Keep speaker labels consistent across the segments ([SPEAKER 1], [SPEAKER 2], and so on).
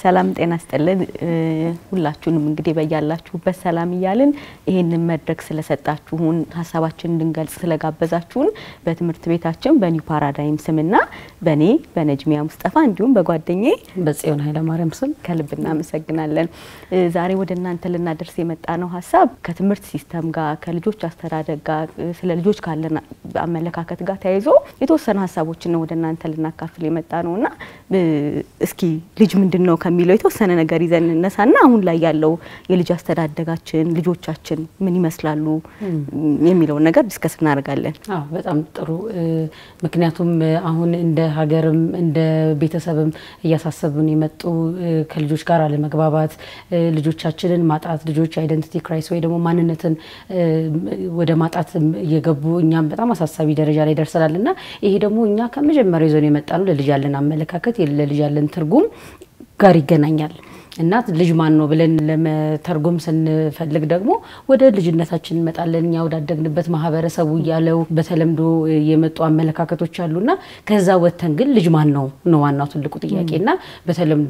[SPEAKER 1] ሰላም ጤና ስጥልን። ሁላችሁንም እንግዲህ በያላችሁበት ሰላም እያልን ይህንን መድረክ ስለሰጣችሁን ሀሳባችን እንድንገልጽ ስለጋበዛችሁን በትምህርት ቤታችን በኒው ፓራዳይም ስምና በእኔ በነጅሚያ ሙስጠፋ እንዲሁም በጓደኛዬ
[SPEAKER 2] በጽዮን ኃይለማርያም ስም
[SPEAKER 1] ከልብ እናመሰግናለን። ዛሬ ወደ እናንተ ልናደርስ የመጣ ነው ሀሳብ ከትምህርት ሲስተም ጋር ከልጆች አስተዳደግ ጋር ስለ ልጆች ካለን አመለካከት ጋር ተያይዞ የተወሰነ ሀሳቦችን ነው ወደ እናንተ ልናካፍል የመጣ ነውና እስኪ ልጅ ምንድን ነው ከሚለው የተወሰነ ነገር ይዘን እነሳና አሁን ላይ ያለው የልጅ አስተዳደጋችን ልጆቻችን ምን ይመስላሉ የሚለውን ነገር ዲስከስ እናደርጋለን።
[SPEAKER 2] አዎ በጣም ጥሩ። ምክንያቱም አሁን እንደ ሀገርም እንደ ቤተሰብም እያሳሰቡን የመጡ ከልጆች ጋር አለመግባባት፣ ልጆቻችንን ማጣት፣ ልጆች አይደንቲቲ ክራይስ ወይ ደግሞ ማንነትን ወደ ማጣት እየገቡ እኛም በጣም አሳሳቢ ደረጃ ላይ ደርሰናል እና ይሄ ደግሞ እኛ ከመጀመሪያው ይዘን የመጣ ነው ለልጅ ያለን አመለካከት ለልጅ ያለን ትርጉም ጋር ይገናኛል እና ልጅ ማን ነው ብለን ለመተርጎም ስንፈልግ ደግሞ ወደ ልጅነታችን እንመጣለን። እኛ ወዳደግንበት ማህበረሰቡ እያለው በተለምዶ የመጡ አመለካከቶች አሉና ከዛ ወጥተን ግን ልጅ ማን ነው ነው ዋናው ትልቁ ጥያቄ እና በተለምዶ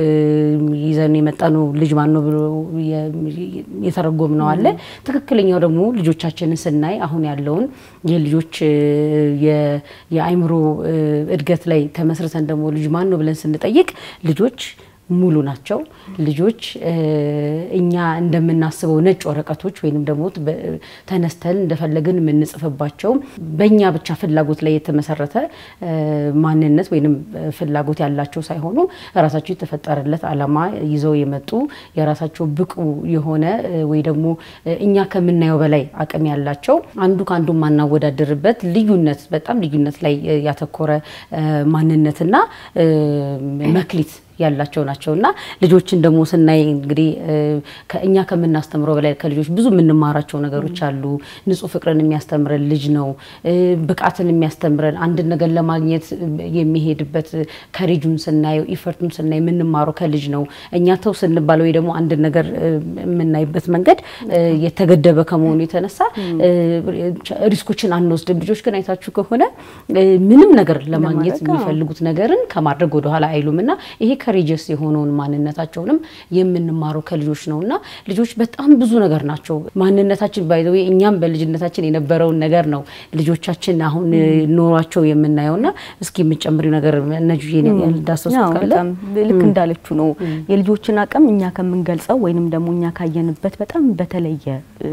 [SPEAKER 2] ይዘን የመጣ ነው ልጅ ማን ነው ብሎ የተረጎም ነው አለ። ትክክለኛው ደግሞ ልጆቻችንን ስናይ አሁን ያለውን የልጆች የአይምሮ እድገት ላይ ተመስርተን ደግሞ ልጅ ማን ነው ብለን ስንጠይቅ ልጆች ሙሉ ናቸው። ልጆች እኛ እንደምናስበው ነጭ ወረቀቶች ወይንም ደግሞ ተነስተን እንደፈለግን የምንጽፍባቸው በእኛ ብቻ ፍላጎት ላይ የተመሰረተ ማንነት ወይንም ፍላጎት ያላቸው ሳይሆኑ ራሳቸው የተፈጠረለት ዓላማ ይዘው የመጡ የራሳቸው ብቁ የሆነ ወይ ደግሞ እኛ ከምናየው በላይ አቅም ያላቸው አንዱ ከአንዱ ማናወዳደርበት ልዩነት በጣም ልዩነት ላይ ያተኮረ ማንነትና መክሊት ያላቸው ናቸው እና ልጆችን ደግሞ ስናይ እንግዲህ እኛ ከምናስተምረው በላይ ከልጆች ብዙ የምንማራቸው ነገሮች አሉ። ንጹሕ ፍቅርን የሚያስተምረን ልጅ ነው። ብቃትን የሚያስተምረን አንድን ነገር ለማግኘት የሚሄድበት ከሬጁን ስናየው ኢፈርቱን ስናይ የምንማረው ከልጅ ነው። እኛ ተው ስንባል ወይ ደግሞ አንድን ነገር የምናይበት መንገድ የተገደበ ከመሆኑ የተነሳ ሪስኮችን አንወስድም። ልጆች ግን አይታችሁ ከሆነ ምንም ነገር ለማግኘት የሚፈልጉት ነገርን ከማድረግ ወደኋላ አይሉም እና ይሄ ከሬጀስ የሆነውን ማንነታቸውንም የምንማረው ከልጆች ነው እና ልጆች በጣም ብዙ ነገር ናቸው። ማንነታችን ባይዘ እኛም በልጅነታችን የነበረውን ነገር ነው ልጆቻችን አሁን ኖሯቸው የምናየው እና እስኪ የምጨምሪው ነገር ነጁ ዳሰሱ ካለ
[SPEAKER 1] ልክ እንዳለችው ነው የልጆችን አቅም እኛ ከምንገልጸው ወይንም ደግሞ እኛ ካየንበት በጣም በተለየ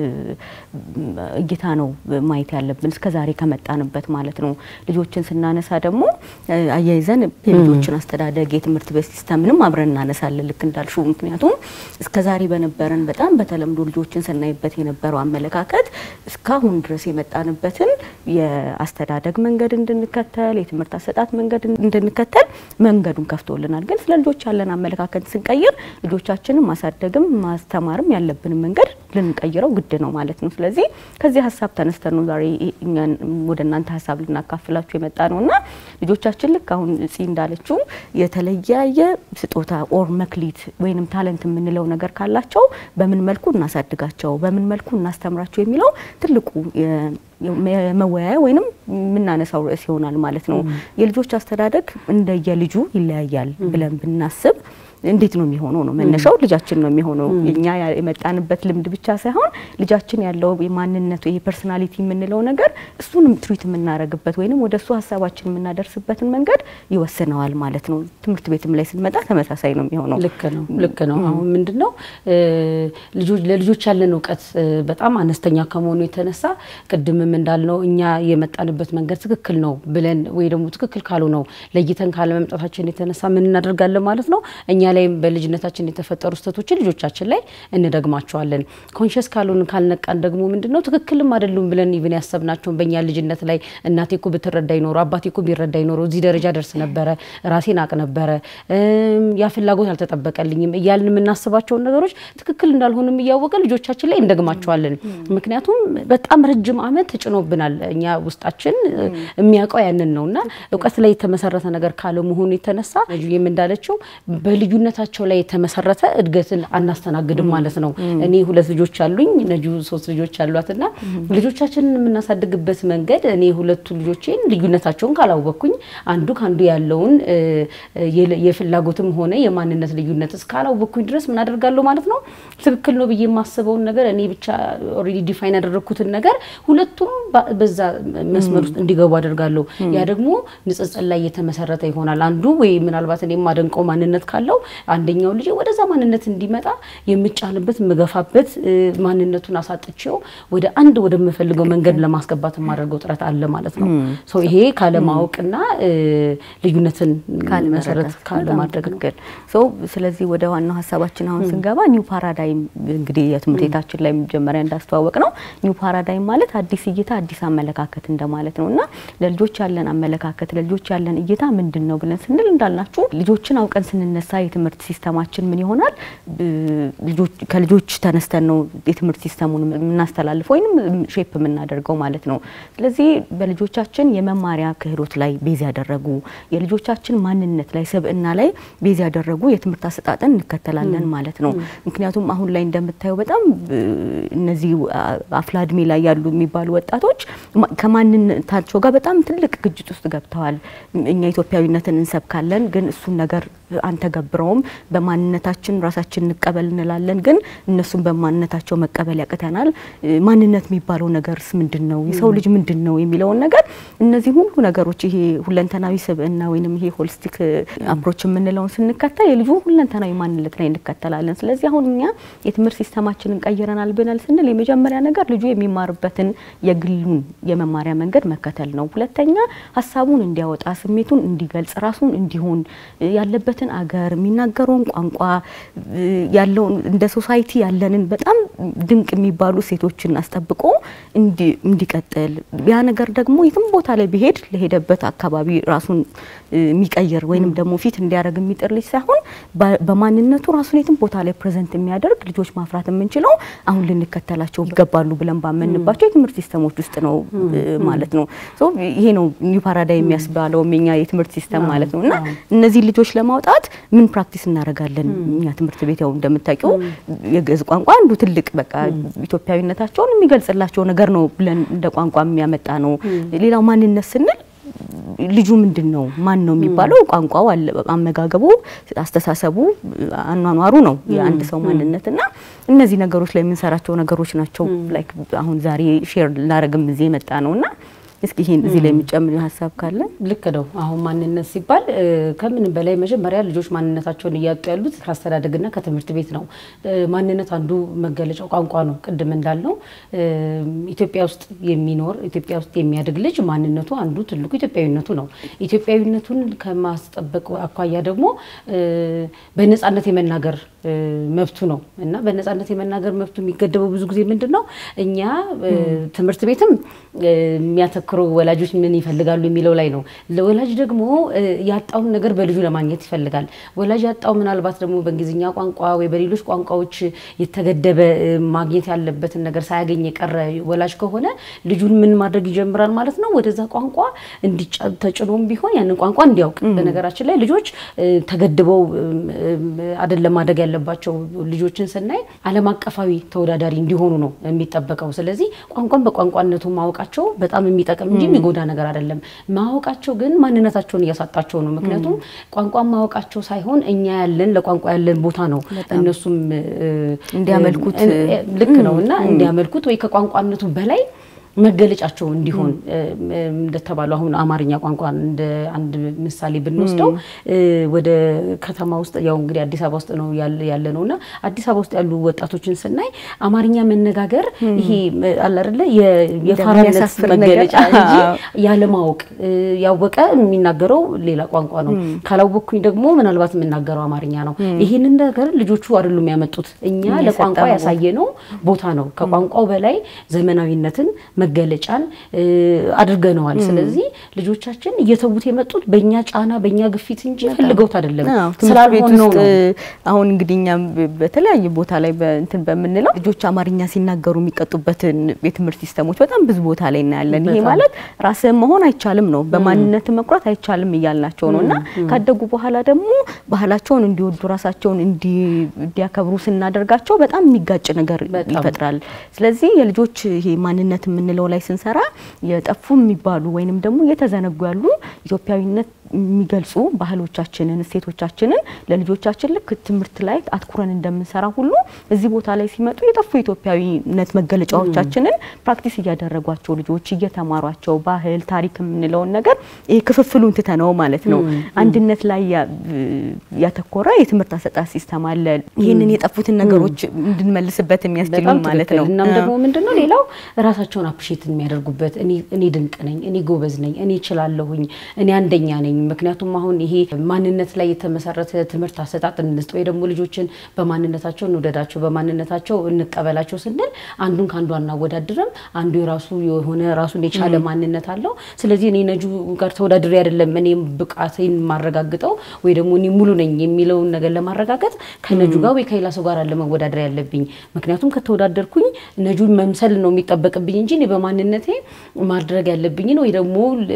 [SPEAKER 1] እይታ ነው ማየት ያለብን እስከዛሬ ከመጣንበት ማለት ነው። ልጆችን ስናነሳ ደግሞ አያይዘን የልጆችን አስተዳደግ የትምህርት ቤት ሲስተምንም አብረን እናነሳለን ልክ እንዳልሽው። ምክንያቱም እስከዛሬ በነበረን በጣም በተለምዶ ልጆችን ስናይበት የነበረው አመለካከት እስካሁን ድረስ የመጣንበትን የአስተዳደግ መንገድ እንድንከተል የትምህርት አሰጣጥ መንገድ እንድንከተል መንገዱን ከፍቶልናል። ግን ስለ ልጆች ያለን አመለካከት ስንቀይር ልጆቻችንን ማሳደግም ማስተማርም ያለብንን መንገድ ልንቀይረው ግድ ነው ማለት ነው። ስለዚህ ከዚህ ሀሳብ ተነስተን ነው ዛሬ ወደ እናንተ ሀሳብ ልናካፍላችሁ የመጣ ነው እና ልጆቻችን ልክ አሁን እጽ እንዳለችው የተለያየ ስጦታ ኦር መክሊት ወይንም ታለንት የምንለው ነገር ካላቸው በምን መልኩ እናሳድጋቸው፣ በምን መልኩ እናስተምራቸው የሚለው ትልቁ መወያያ ወይንም የምናነሳው ርዕስ ይሆናል ማለት ነው። የልጆች አስተዳደግ እንደየልጁ ይለያያል ብለን ብናስብ እንዴት ነው የሚሆነው? ነው መነሻው ልጃችን ነው የሚሆነው። እኛ የመጣንበት ልምድ ብቻ ሳይሆን ልጃችን ያለው የማንነቱ ይሄ ፐርሶናሊቲ የምንለው ነገር እሱንም ትሪት የምናደርግበት ወይንም ወደ እሱ ሀሳባችን የምናደርስበትን መንገድ ይወስነዋል ማለት ነው። ትምህርት ቤትም ላይ ስንመጣ ተመሳሳይ ነው የሚሆነው።
[SPEAKER 2] ልክ ነው፣ ልክ ነው። አሁን ምንድን ነው ለልጆች ያለን እውቀት በጣም አነስተኛ ከመሆኑ የተነሳ ቅድምም እንዳልነው እኛ የመጣንበት መንገድ ትክክል ነው ብለን ወይ ደግሞ ትክክል ካልሆነው ለይተን ካለመምጣታችን የተነሳ ምን እናደርጋለን ማለት ነው እኛ ላይም በልጅነታችን የተፈጠሩ ስህተቶችን ልጆቻችን ላይ እንደግማቸዋለን። ኮንሽስ ካልሆን ካልነቃን ደግሞ ምንድነው ትክክልም አይደሉም ብለን ኢቭን ያሰብናቸውን በእኛ ልጅነት ላይ እናቴ እኮ ብትረዳ ይኖሩ አባቴ እኮ ቢረዳ ይኖሩ እዚህ ደረጃ ደርስ ነበረ፣ ራሴን አቅ ነበረ፣ ያ ፍላጎት አልተጠበቀልኝም እያልን የምናስባቸውን ነገሮች ትክክል እንዳልሆኑም እያወቀ ልጆቻችን ላይ እንደግማቸዋለን። ምክንያቱም በጣም ረጅም ዓመት ተጭኖብናል። እኛ ውስጣችን የሚያውቀው ያንን ነው እና እውቀት ላይ የተመሰረተ ነገር ካለመሆኑ የተነሳ ጁም እንዳለችው በልዩ ልዩነታቸው ላይ የተመሰረተ እድገትን አናስተናግድም ማለት ነው። እኔ ሁለት ልጆች አሉኝ፣ ነጁ ሶስት ልጆች አሏትና ልጆቻችንን የምናሳድግበት መንገድ እኔ ሁለቱ ልጆቼን ልዩነታቸውን ካላወቅኩኝ አንዱ ከአንዱ ያለውን የፍላጎትም ሆነ የማንነት ልዩነት እስካላወቅኩኝ ድረስ ምን አደርጋለሁ ማለት ነው። ትክክል ነው ብዬ የማስበውን ነገር እኔ ብቻ ኦልሬዲ ዲፋይን ያደረግኩትን ነገር ሁለቱም በዛ መስመር ውስጥ እንዲገቡ አደርጋለሁ። ያ ደግሞ ንጽጽር ላይ የተመሰረተ ይሆናል። አንዱ ወይ ምናልባት እኔ የማደንቀው ማንነት ካለው አንደኛው ልጅ ወደዛ ማንነት እንዲመጣ የምጫንበት የምገፋበት ማንነቱን አሳጥቼው ወደ አንድ ወደምፈልገው መንገድ ለማስገባት የማደርገው ጥረት አለ ማለት ነው። ይሄ ካለማወቅና ልዩነትን መሰረት ካለማድረግ ነው።
[SPEAKER 1] ስለዚህ ወደ ዋናው ሀሳባችን አሁን ስንገባ ኒው ፓራዳይም እንግዲህ የትምህርት ቤታችን ላይ መጀመሪያ እንዳስተዋወቅ ነው ኒው ፓራዳይም ማለት አዲስ እይታ፣ አዲስ አመለካከት እንደማለት ነው እና ለልጆች ያለን አመለካከት ለልጆች ያለን እይታ ምንድን ነው ብለን ስንል እንዳልናችሁ ልጆችን አውቀን ስንነሳ የትምህርት ሲስተማችን ምን ይሆናል? ከልጆች ተነስተን ነው የትምህርት ሲስተሙን የምናስተላልፈው ወይም ሼፕ የምናደርገው ማለት ነው። ስለዚህ በልጆቻችን የመማሪያ ክህሎት ላይ ቤዝ ያደረጉ የልጆቻችን ማንነት ላይ ስብዕና ላይ ቤዝ ያደረጉ የትምህርት አሰጣጥን እንከተላለን ማለት ነው። ምክንያቱም አሁን ላይ እንደምታየው በጣም እነዚህ አፍላ እድሜ ላይ ያሉ የሚባሉ ወጣቶች ከማንነታቸው ጋር በጣም ትልቅ ግጭት ውስጥ ገብተዋል። እኛ ኢትዮጵያዊነትን እንሰብካለን፣ ግን እሱን ነገር አንተገብረውም። በማንነታችን ራሳችን እንቀበል እንላለን፣ ግን እነሱን በማንነታቸው መቀበል ያቅተናል። ማንነት የሚባለው ነገርስ ምንድን ነው? የሰው ልጅ ምንድን ነው የሚለውን ነገር እነዚህ ሁሉ ነገሮች ይሄ ሁለንተናዊ ስብዕና ወይንም ይሄ ሆሊስቲክ አፕሮች የምንለውን ስንከተል የልጁ ሁለንተናዊ ማንነት ላይ እንከተላለን። ስለዚህ አሁን እኛ የትምህርት ሲስተማችንን ቀይረናል ብናል ስንል የመጀመሪያ ነገር ልጁ የሚማርበትን የግሉን የመማሪያ መንገድ መከተል ነው። ሁለተኛ ሀሳቡን እንዲያወጣ፣ ስሜቱን እንዲገልጽ፣ ራሱን እንዲሆን ያለበትን አገር የሚናገረውን ቋንቋ ያለውን እንደ ሶሳይቲ ያለንን በጣም ድንቅ የሚባሉ ሴቶችን አስጠብቆ እንዲቀጥል ያ ነገር ደግሞ የትም ቦታ ላይ ቢሄድ ለሄደበት አካባቢ ራሱን የሚቀይር ወይንም ደግሞ ፊት እንዲያደርግ የሚጥር ልጅ ሳይሆን በማንነቱ ራሱን የትም ቦታ ላይ ፕሬዘንት የሚያደርግ ልጆች ማፍራት የምንችለው አሁን ልንከተላቸው ይገባሉ ብለን ባመንባቸው የትምህርት ሲስተሞች ውስጥ ነው ማለት ነው። ይሄ ነው ኒው ፓራዳይም የሚያስባለው የኛ የትምህርት ሲስተም ማለት ነው። እና እነዚህ ልጆች ለማውጣት ምን ፕራክቲስ እናደርጋለን? እኛ ትምህርት ቤት ያው እንደምታውቂው የግዕዝ ቋንቋ አንዱ ትልቅ በቃ ኢትዮጵያዊነታቸውን የሚገልጽላቸው ነገር ነው ብለን እንደ ቋንቋ የሚያመጣ ነው። ሌላው ማንነት ስንል ልጁ ምንድን ነው ማን ነው የሚባለው ቋንቋው፣ አመጋገቡ፣ አስተሳሰቡ፣ አኗኗሩ ነው የአንድ ሰው ማንነት እና እነዚህ ነገሮች ላይ የምንሰራቸው ነገሮች ናቸው። ላይክ አሁን ዛሬ ሼር ላረግም እዚህ የመጣ ነው እና እስኪ ይሄን እዚህ ላይ የሚጨምር ሀሳብ ካለ
[SPEAKER 2] ልክ ነው። አሁን ማንነት ሲባል ከምንም በላይ መጀመሪያ ልጆች ማንነታቸውን እያጡ ያሉት ከአስተዳደግና ከትምህርት ቤት ነው። ማንነት አንዱ መገለጫው ቋንቋ ነው። ቅድም እንዳልነው ኢትዮጵያ ውስጥ የሚኖር ኢትዮጵያ ውስጥ የሚያድግ ልጅ ማንነቱ አንዱ ትልቁ ኢትዮጵያዊነቱ ነው። ኢትዮጵያዊነቱን ከማስጠበቅ አኳያ ደግሞ በነፃነት የመናገር መብቱ ነው እና በነፃነት የመናገር መብቱ የሚገደበው ብዙ ጊዜ ምንድን ነው እኛ ትምህርት ቤትም የሚያተክረው ወላጆች ምን ይፈልጋሉ የሚለው ላይ ነው። ለወላጅ ደግሞ ያጣውን ነገር በልጁ ለማግኘት ይፈልጋል። ወላጅ ያጣው ምናልባት ደግሞ በእንግሊዝኛ ቋንቋ ወይ በሌሎች ቋንቋዎች የተገደበ ማግኘት ያለበትን ነገር ሳያገኝ የቀረ ወላጅ ከሆነ ልጁን ምን ማድረግ ይጀምራል ማለት ነው። ወደዛ ቋንቋ ተጭኖም ቢሆን ያንን ቋንቋ እንዲያውቅ። በነገራችን ላይ ልጆች ተገድበው አይደለም ማደግ ያለባቸው። ልጆችን ስናይ ዓለም አቀፋዊ ተወዳዳሪ እንዲሆኑ ነው የሚጠበቀው። ስለዚህ ቋንቋን በቋንቋነቱ ማወቃቸው በጣም የሚጠቅም እንጂ የሚጎዳ ነገር አይደለም። ማወቃቸው ግን ማንነታቸውን እያሳጣቸው ነው። ምክንያቱም ቋንቋን ማወቃቸው ሳይሆን እኛ ያለን ለቋንቋ ያለን ቦታ ነው እነሱም
[SPEAKER 1] እንዲያመልኩት
[SPEAKER 2] ልክ ነው እና እንዲያመልኩት ወይ ከቋንቋነቱ በላይ መገለጫቸው እንዲሆን እንደተባለው አሁን አማርኛ ቋንቋ እንደ አንድ ምሳሌ ብንወስደው ወደ ከተማ ውስጥ ያው እንግዲህ አዲስ አበባ ውስጥ ነው ያለ ነው እና አዲስ አበባ ውስጥ ያሉ ወጣቶችን ስናይ አማርኛ መነጋገር ይሄ አለ አይደለ የፋራነት መገለጫ እንጂ ያለማወቅ ያወቀ የሚናገረው ሌላ ቋንቋ ነው። ካላወቅኩኝ ደግሞ ምናልባት የምናገረው አማርኛ ነው። ይህንን ነገር ልጆቹ አይደሉም ያመጡት፣ እኛ ለቋንቋ ያሳየነው ቦታ ነው። ከቋንቋው በላይ ዘመናዊነትን መገለጫን አድርገነዋል። ስለዚህ ልጆቻችን እየተዉት የመጡት በእኛ ጫና በእኛ ግፊት እንጂ ፈልገውት አይደለም ስላልሆነ ነው።
[SPEAKER 1] አሁን እንግዲህ እኛም በተለያየ ቦታ ላይ እንትን በምንለው ልጆች አማርኛ ሲናገሩ የሚቀጡበትን የትምህርት ሲስተሞች በጣም ብዙ ቦታ ላይ እናያለን። ይሄ ማለት ራስህን መሆን አይቻልም ነው፣ በማንነት መኩራት አይቻልም እያልናቸው ነው እና ካደጉ በኋላ ደግሞ ባህላቸውን እንዲወዱ ራሳቸውን እንዲያከብሩ ስናደርጋቸው በጣም የሚጋጭ ነገር ይፈጥራል። ስለዚህ የልጆች ይሄ ማንነት የምንለው ላይ ስንሰራ የጠፉ የሚባሉ ወይንም ደግሞ እየተዘነጉ ያሉ ኢትዮጵያዊነት የሚገልጹ ባህሎቻችንን እሴቶቻችንን ለልጆቻችን ልክ ትምህርት ላይ አትኩረን እንደምንሰራ ሁሉ እዚህ ቦታ ላይ ሲመጡ የጠፉ የኢትዮጵያዊነት መገለጫዎቻችንን ፕራክቲስ እያደረጓቸው ልጆች እየተማሯቸው ባህል፣ ታሪክ የምንለውን ነገር ይሄ ክፍፍሉን ትተነው ማለት ነው አንድነት ላይ ያተኮረ የትምህርት አሰጣጥ ሲስተም አለ። ይህንን የጠፉትን ነገሮች እንድንመልስበት የሚያስችሉ ማለት ነው።
[SPEAKER 2] እናም ደግሞ ምንድነው ሌላው ራሳቸውን አፕሪሼት የሚያደርጉበት እኔ ድንቅ ነኝ፣ እኔ ጎበዝ ነኝ፣ እኔ እችላለሁኝ፣ እኔ አንደኛ ነኝ ምክንያቱም አሁን ይሄ ማንነት ላይ የተመሰረተ ትምህርት አሰጣጥ እንስጥ ወይ ደግሞ ልጆችን በማንነታቸው እንውደዳቸው፣ በማንነታቸው እንቀበላቸው ስንል አንዱን ከአንዱ አናወዳድርም። አንዱ የራሱ የሆነ ራሱን የቻለ ማንነት አለው። ስለዚህ እኔ ነጁ ጋር ተወዳድሬ አይደለም እኔ ብቃቴን ማረጋግጠው ወይ ደግሞ እኔ ሙሉ ነኝ የሚለውን ነገር ለማረጋገጥ ከነጁ ጋር ወይ ከሌላ ሰው ጋር አለ መወዳደር ያለብኝ። ምክንያቱም ከተወዳደርኩኝ ነጁን መምሰል ነው የሚጠበቅብኝ እንጂ እኔ በማንነቴ ማድረግ ያለብኝን ወይ ደግሞ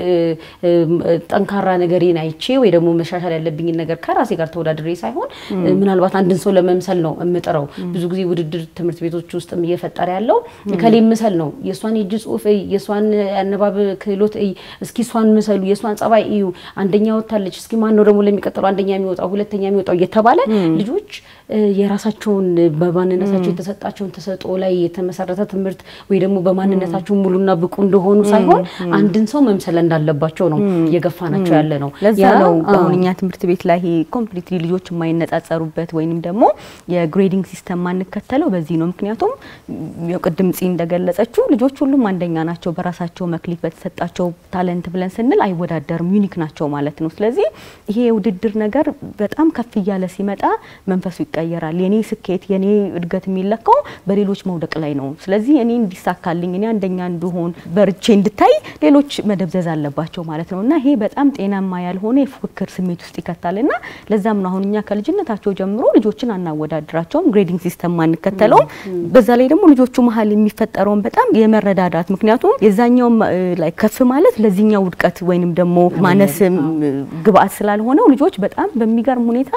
[SPEAKER 2] ጠንካራ ነገሬን አይቼ ወይ ደግሞ መሻሻል ያለብኝን ነገር ከራሴ ጋር ተወዳድሬ ሳይሆን ምናልባት አንድን ሰው ለመምሰል ነው የምጥረው። ብዙ ጊዜ ውድድር ትምህርት ቤቶች ውስጥም እየፈጠረ ያለው ከሌ ምሰል ነው። የእሷን የእጅ ጽሑፍ እይ፣ የእሷን አነባብ ክህሎት እይ፣ እስኪ እሷን ምሰሉ፣ የእሷን ጸባይ እዩ፣ አንደኛ ወታለች፣ እስኪ ማን ነው ደግሞ ለሚቀጥለው አንደኛ የሚወጣው ሁለተኛ የሚወጣው እየተባለ ልጆች የራሳቸውን በማንነታቸው የተሰጣቸውን ተሰጥኦ ላይ የተመሰረተ ትምህርት ወይ ደግሞ በማንነታቸው ሙሉና ብቁ እንደሆኑ ሳይሆን አንድን ሰው መምሰል እንዳለባቸው ነው እየገፋናቸው ያለ ነው።
[SPEAKER 1] ለዛ ነው አሁን እኛ ትምህርት ቤት ላይ ይሄ ኮምፕሊትሊ ልጆች የማይነጻጸሩበት ወይንም ደግሞ የግሬዲንግ ሲስተም ማንከተለው በዚህ ነው። ምክንያቱም ቅድም ጺ እንደገለጸችው ልጆች ሁሉም አንደኛ ናቸው በራሳቸው መክሊት በተሰጣቸው ታለንት ብለን ስንል አይወዳደርም፣ ዩኒክ ናቸው ማለት ነው። ስለዚህ ይሄ የውድድር ነገር በጣም ከፍ እያለ ሲመጣ መንፈሱ ይቀየራል። የኔ ስኬት የኔ እድገት የሚለካው በሌሎች መውደቅ ላይ ነው። ስለዚህ እኔ እንዲሳካልኝ እኔ አንደኛ እንድሆን በርቼ እንድታይ ሌሎች መደብዘዝ አለባቸው ማለት ነው እና ይሄ በጣም ጤናማ ያልሆነ የፉክክር ስሜት ውስጥ ይከታል እና ለዛም ነው አሁን እኛ ከልጅነታቸው ጀምሮ ልጆችን አናወዳድራቸውም፣ ግሬዲንግ ሲስተም አንከተለውም። በዛ ላይ ደግሞ ልጆቹ መሀል የሚፈጠረውን በጣም የመረዳዳት ምክንያቱም የዛኛው ላይ ከፍ ማለት ለዚህኛው ውድቀት ወይንም ደግሞ ማነስ ግብአት ስላልሆነው ልጆች በጣም በሚገርም ሁኔታ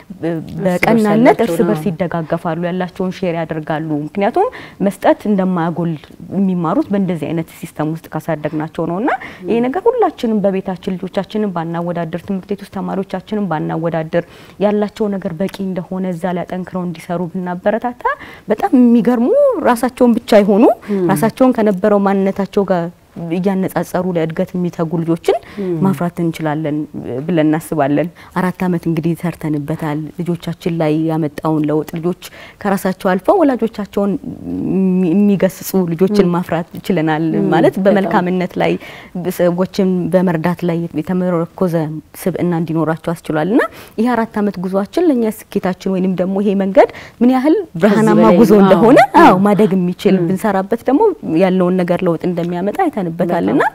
[SPEAKER 1] በቀናነት እርስ በርስ ይደጋገፋሉ፣ ያላቸውን ሼር ያደርጋሉ። ምክንያቱም መስጠት እንደማያጎል የሚማሩት በእንደዚህ አይነት ሲስተም ውስጥ ካሳደግናቸው ነው እና ይሄ ነገር ሁላችንም በቤታችን ልጆቻችንን ባናወዳድር፣ ትምህርት ቤት ውስጥ ተማሪዎቻችንን ባናወዳድር፣ ያላቸው ነገር በቂ እንደሆነ እዛ ላይ አጠንክረው እንዲሰሩ ብናበረታታ በጣም የሚገርሙ ራሳቸውን ብቻ የሆኑ ራሳቸውን ከነበረው ማንነታቸው ጋር እያነጻጸሩ ለእድገት የሚተጉ ልጆችን ማፍራት እንችላለን ብለን እናስባለን። አራት ዓመት እንግዲህ ሰርተንበታል። ልጆቻችን ላይ ያመጣውን ለውጥ ልጆች ከራሳቸው አልፈው ወላጆቻቸውን የሚገስጹ ልጆችን ማፍራት ችለናል። ማለት በመልካምነት ላይ ሰዎችን በመርዳት ላይ የተመረኮዘ ስብዕና እንዲኖራቸው አስችሏል እና ይህ አራት ዓመት ጉዟችን ለእኛ ስኬታችን ወይንም ደግሞ ይሄ መንገድ ምን ያህል ብርሃናማ ጉዞ እንደሆነ አዎ ማደግ የሚችል ብንሰራበት ደግሞ ያለውን ነገር ለውጥ እንደሚያመጣ አይተንበታልና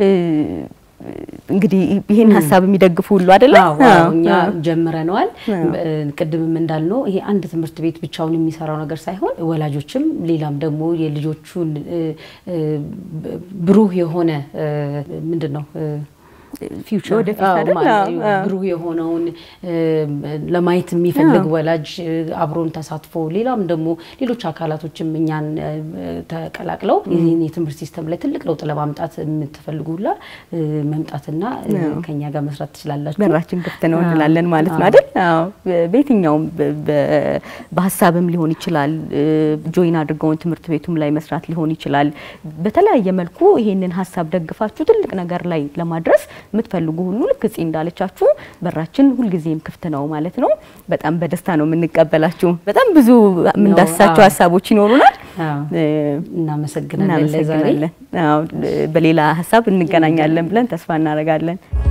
[SPEAKER 1] እንግዲህ ይህን ሀሳብ የሚደግፉ ሁሉ አይደለም።
[SPEAKER 2] እኛ ጀምረነዋል። ቅድምም እንዳልነው ይሄ አንድ ትምህርት ቤት ብቻውን የሚሰራው ነገር ሳይሆን ወላጆችም ሌላም ደግሞ የልጆቹን ብሩህ የሆነ ምንድን ነው ፊውቸር ብሩህ የሆነውን ለማየት የሚፈልግ ወላጅ አብሮን ተሳትፎ ሌላም ደግሞ ሌሎች አካላቶችም እኛን ተቀላቅለው ይህን የትምህርት ሲስተም ላይ ትልቅ ለውጥ ለማምጣት የምትፈልጉ ሁላ መምጣትና ከኛ ጋር መስራት ትችላላችሁ።
[SPEAKER 1] በራችን ክፍት ነው እንላለን ማለት ነው አይደል? በየትኛውም በሀሳብም ሊሆን ይችላል። ጆይን አድርገውን ትምህርት ቤቱም ላይ መስራት ሊሆን ይችላል። በተለያየ መልኩ ይሄንን ሀሳብ ደግፋችሁ ትልቅ ነገር ላይ ለማድረስ የምትፈልጉ ሁሉ ልክ እጽ እንዳለቻችሁ በራችን ሁልጊዜም ክፍት ነው ማለት ነው። በጣም በደስታ ነው የምንቀበላችሁ። በጣም ብዙ የምንዳስሳቸው ሀሳቦች ይኖሩናል።
[SPEAKER 2] እናመሰግናለን።
[SPEAKER 1] በሌላ ሀሳብ እንገናኛለን ብለን ተስፋ እናደርጋለን።